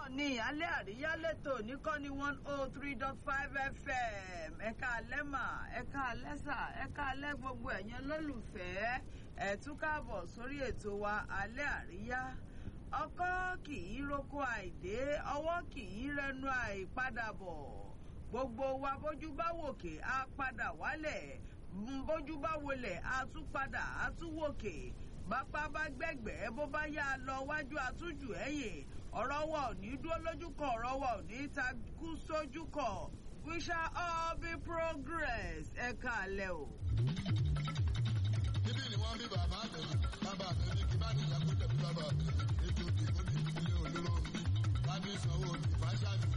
náà ní alẹ́ àríyá lẹ́tọ̀ níkànnì one oh three dot five fm ẹ̀ka alẹ́mà ẹ̀ka alẹ́sà ẹ̀ka alẹ́ gbogbo ẹ̀yẹn lólùfẹ́ ẹ tún káàbọ̀ sórí ètò wa alẹ́ àríyá ọkọ́ kì í roko àìdé ọwọ́ kì í rẹnu àìpadàbọ̀ gbogbo wa bójú bá wòkè á padà wálẹ̀ bójú bá wọlẹ̀ á tún padà á tún wòkè bápá bá gbẹ̀gbẹ́ bó bá yá a lọ wájú àtújù ẹ̀yìn ọ̀rọ̀ wa ò ní dúró lójú kan ọ̀rọ̀ wa ò ní takú sójú kan we shall all be progress ẹ káalẹ́ o. níbí ni wọ́n bí bàbá mi bàbá mi ní kí bá ní ìyàgò tẹ̀lé bàbá mi ètò ìdìbò ní ìpínlẹ̀ olóró mi bá ní sanwó ní fáṣáàmì.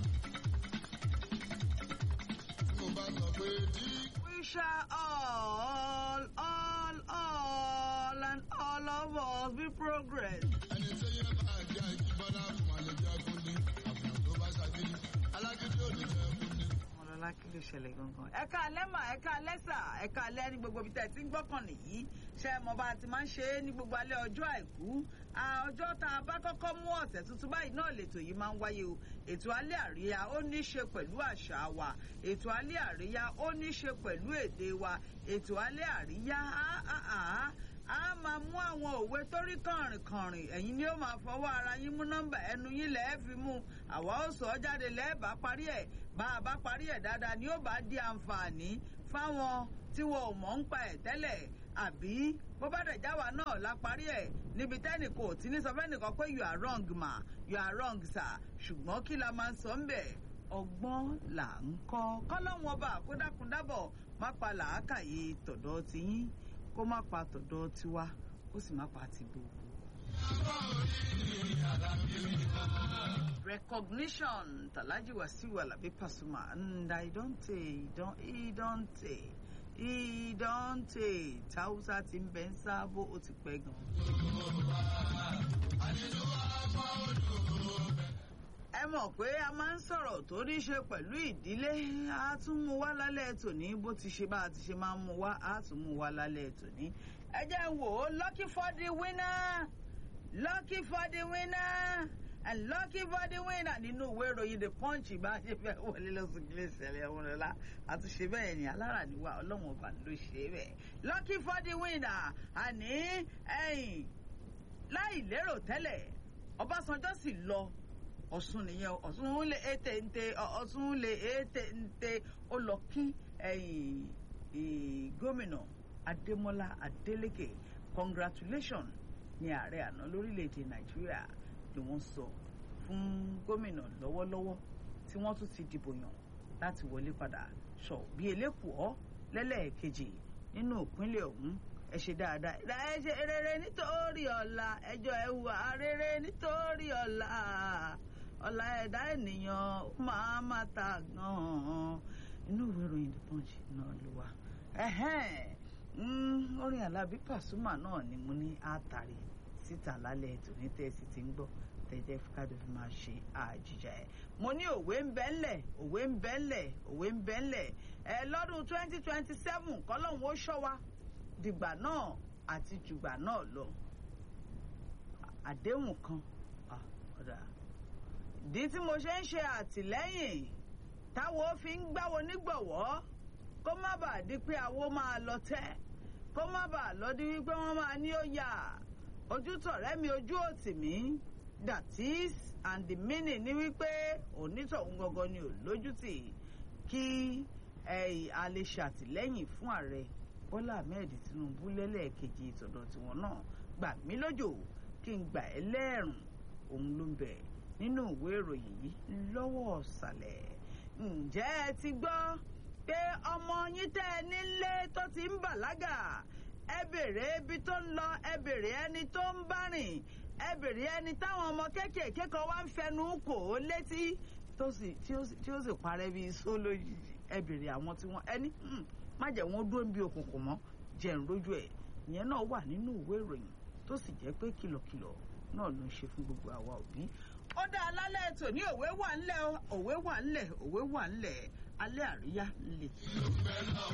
tí mo bá sọ pé dí. we shall all all all and all of us be progress. ẹni tí yẹn bá jẹ́ ìjìbọ́lá fún àlejò akúndé àbùrù tó bá ṣàgídí alágídí ò ní jẹ́ akúndé. ọlọ́lá kí ló ṣẹlẹ̀ gangan. ẹ káalẹ́ mà ẹ káalẹ́ sà ẹ káalẹ́ ní gbogbo ibi tẹ̀ tí ń gbọ́kàn nìyí ṣe mọ bá a ti máa ń ṣe é ní gbogbo alẹ́ ọjọ́ àìkú ọjọ́ tá a bá kọ́kọ́ mú ọ̀sẹ̀ tuntun báyìí náà lètò yìí máa ń wáyé o ètò alẹ́ àríyá ó ní í ṣe pẹ̀lú àṣà wa ètò alẹ́ àríyá ó ní í ṣe pẹ̀lú èdè wa ètò alẹ́ àríyá a máa mú àwọn òwe tó rí kànrìnkànrìn ẹ̀yin ni ó máa fọwọ́ ara yín mú nọ́mbà ẹnu yín lẹ́ẹ̀ fi mú àwa ó sọ ọ́ jáde lẹ́ẹ̀bá parí ẹ̀ bá a bá parí ẹ̀ dáadáa ni ó bá di àǹfààní fáwọn tí wọn ò mọ̀ ń pa ẹ̀ tẹ́lẹ̀ àbí bó bá dẹ̀ jáwa náà la parí ẹ̀ níbi tẹ́nì kò tí ní sọ fẹ́nìkan pé you are wrong ma you are wrong sir ṣùgbọ́n kí la máa ń sọ ń bẹ̀ ọgbọ́n là ń kọ́ kọ́lọ́wọ́n ọba àkódákúndábọ̀ má pa làákàyè tọ̀dọ̀ tiyín kó má pa tọ̀dọ̀ tiwa kó sì má pa ti gbogbo. recognition Talaji Wasiu Alabi Pasuma and I don't say don't he don't say he don't say tausa ti ń bẹ ń sábó ó ti pẹ́ gan. ẹ mọ̀ pé a máa ń sọ̀rọ̀ tó ní ṣe pẹ̀lú ìdílé a tún mú wá lálẹ́ tòní bó ti ṣe bá a ti ṣe máa ń mú wá a tún mú wá lálẹ́ tòní. ẹ jẹ́ wò ó lucky for the winner lucky for the winner and lucky for the winner nínú ìwé ìròyìn the punch bá ṣe fẹ́ wọlé lọ́sùn kí lè ṣẹlẹ̀ ọmọlọ́lá àtúnṣe bẹ́ẹ̀ ni alára níwá ọlọ́run ọba ló ṣe é bẹ́ẹ̀ lucky for the winner àní ẹ̀yìn láì lérò tẹ́lẹ̀ ọbásanjọ́ sì lọ ọ̀sùn nìyẹn ọ̀sùn lè ètè ǹtẹ ọ̀sùn lè ètè ǹtẹ ó lọ kí gómìnà adémọlá adélèké congratulation ní ààrẹ àná lórílẹ̀‐èdè nàìjíríà ni wọ́n sọ fún gómìnà lọ́wọ́lọ́wọ́ tí wọ́n tún ti dìbò yàn láti wọlé padà sọ bí elékùọ́ lẹ́lẹ́ẹ̀kejì nínú ìpínlẹ̀ ọ̀hún ẹ ṣe dáadáa ẹ ṣe rere nítorí ọ̀la ẹjọ́ ẹ hùwà rere nítorí ọ̀la ọ̀la ẹ̀dá ènìyàn máa má ta gan-an inú ìwé ìròyìn the punch náà ló wà orin alábí pàṣùmà náà ni mo ní àtàrí síta lálẹ́ tòní tẹ́sí ti ń gbọ́ tẹ́jẹ́ kájọ fi máa ṣe àjíjà ẹ̀. mo ní òwe ń bẹ́ ńlẹ̀ òwe ń bẹ́ ńlẹ̀ òwe ń bẹ́ ńlẹ̀ ẹ lọ́dún twenty twenty seven kọ́lọ́hún ó ṣọ́ wa dìgbà náà àti jùgbà náà lọ àdéhùn kan ọ̀dà ìdí tí mo ṣe ń ṣe àtìlẹ́yìn táwo fi ń gbáwo nígbọ̀wọ́ kó má bàa di pé àwo máa lọ tẹ́ kó má bàa lọ di wípé wọ́n máa ní ó yà ojú tọ̀rẹ́ mi ojú òtì mi that is and the meaning ni wípé onítọ̀hún gangan ni ò lójútì kí a lè ṣàtìlẹ́yìn fún ààrẹ bọ́lá ahmed tinubu lẹ́lẹ́ẹ̀kejì ìtọ̀dọ̀ tiwọn náà gbà mí lójò kí n gbà ẹ́ lẹ́ẹ̀rùn òun ló ń bẹ nínú ìwé ìròyìn yìí lọ́wọ́ ọ̀sàlẹ̀ ǹjẹ́ ẹ ti gbọ́ pé ọmọ yín tẹ́ ẹ nílé tó ti ń bàlágà ẹ bèrè ibi tó ń lọ ẹ bèrè ẹni tó ń bá rìn ẹ bèrè ẹni táwọn ọmọ kéékèèké kan wá ń fẹnu kò ó létí tí ó sì parẹ́ bíi só lójijì ẹ bèrè àwọn tí wọ́n ẹni má jẹ́ wọ́n dúró bí òkùnkùn mọ́ jẹ́ ń rójú ẹ̀ ìyẹn náà wà nínú ìwé ìròyìn tó sì jẹ́ pé kìlọ̀kìlọ̀ náà ló ń ṣe fún gbogbo àwa òbí. ó dá alálẹ̀ ètò ní òwe wà ńlẹ̀ òwe wà ńlẹ̀ òwe wà ńlẹ̀ alẹ́ àríyá ńlẹ̀.